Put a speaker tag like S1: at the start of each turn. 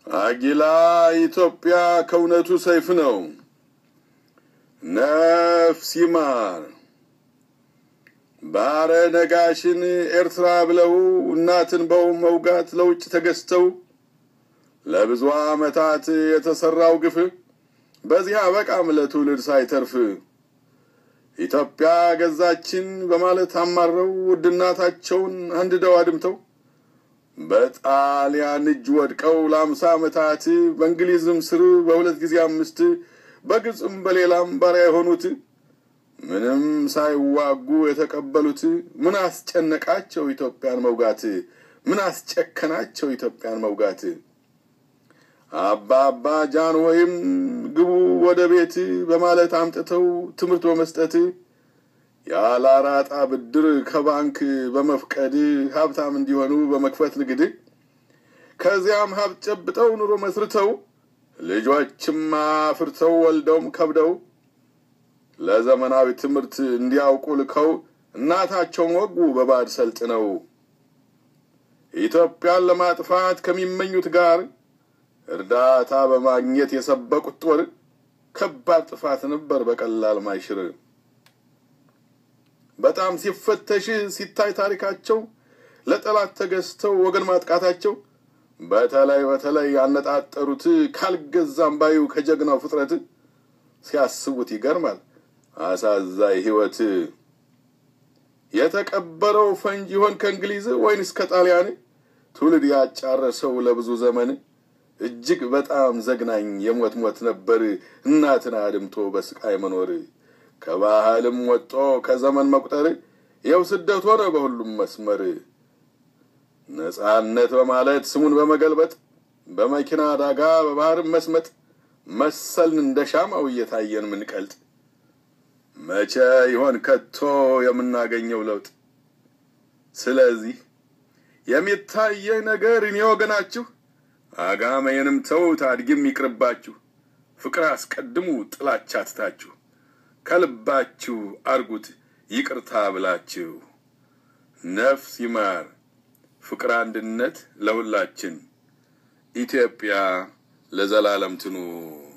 S1: አጊላ ኢትዮጵያ ከእውነቱ ሰይፍ ነው። ነፍስ ይማር። ባረ ነጋሽን ኤርትራ ብለው እናትን በው መውጋት ለውጭ ተገዝተው ለብዙ ዓመታት የተሰራው ግፍ በዚህ አበቃም ለትውልድ ሳይተርፍ ኢትዮጵያ ገዛችን በማለት አማረው ውድ እናታቸውን አንድደው አድምተው በጣሊያን እጅ ወድቀው ለአምሳ ዓመታት በእንግሊዝም ስር በሁለት ጊዜ አምስት በግብፅም በሌላም ባሪያ የሆኑት ምንም ሳይዋጉ የተቀበሉት ምን አስጨነቃቸው ኢትዮጵያን መውጋት? ምን አስጨከናቸው ኢትዮጵያን መውጋት? አባ አባ ጃን ወይም ግቡ ወደ ቤት በማለት አምጥተው ትምህርት በመስጠት ያለ አራጣ ብድር ከባንክ በመፍቀድ ሀብታም እንዲሆኑ በመክፈት ንግድ ከዚያም ሀብት ጨብጠው ኑሮ መስርተው ልጆችም አፍርተው ወልደውም ከብደው ለዘመናዊ ትምህርት እንዲያውቁ ልከው እናታቸውን ወጉ በባዕድ ሰልጥነው ኢትዮጵያን ለማጥፋት ከሚመኙት ጋር እርዳታ በማግኘት የሰበቁት ጦር ከባድ ጥፋት ነበር በቀላል ማይሽር። በጣም ሲፈተሽ ሲታይ ታሪካቸው ለጠላት ተገዝተው ወገን ማጥቃታቸው በተለይ በተለይ ያነጣጠሩት ካልገዛም ባዩ ከጀግናው ፍጥረት ሲያስቡት ይገርማል አሳዛኝ ሕይወት። የተቀበረው ፈንጂ ይሆን ከእንግሊዝ ወይንስ ከጣሊያን ትውልድ ያጫረሰው ለብዙ ዘመን እጅግ በጣም ዘግናኝ የሞት ሞት ነበር እናትን አድምቶ በስቃይ መኖር። ከባህልም ወጦ ከዘመን መቁጠር ይኸው ስደት ሆነ በሁሉም መስመር። ነጻነት በማለት ስሙን በመገልበጥ በመኪና አደጋ በባህር መስመጥ መሰልን እንደ ሻማው እየታየን ምንቀልጥ። መቼ ይሆን ከቶ የምናገኘው ለውጥ? ስለዚህ የሚታየኝ ነገር እኔ ወገናችሁ አጋመዬንም ተውት አድጊም ይቅርባችሁ። ፍቅር አስቀድሙ ጥላቻ ትታችሁ ከልባችሁ አርጉት ይቅርታ ብላችሁ። ነፍስ ይማር ፍቅር አንድነት ለሁላችን። ኢትዮጵያ ለዘላለም ትኑር።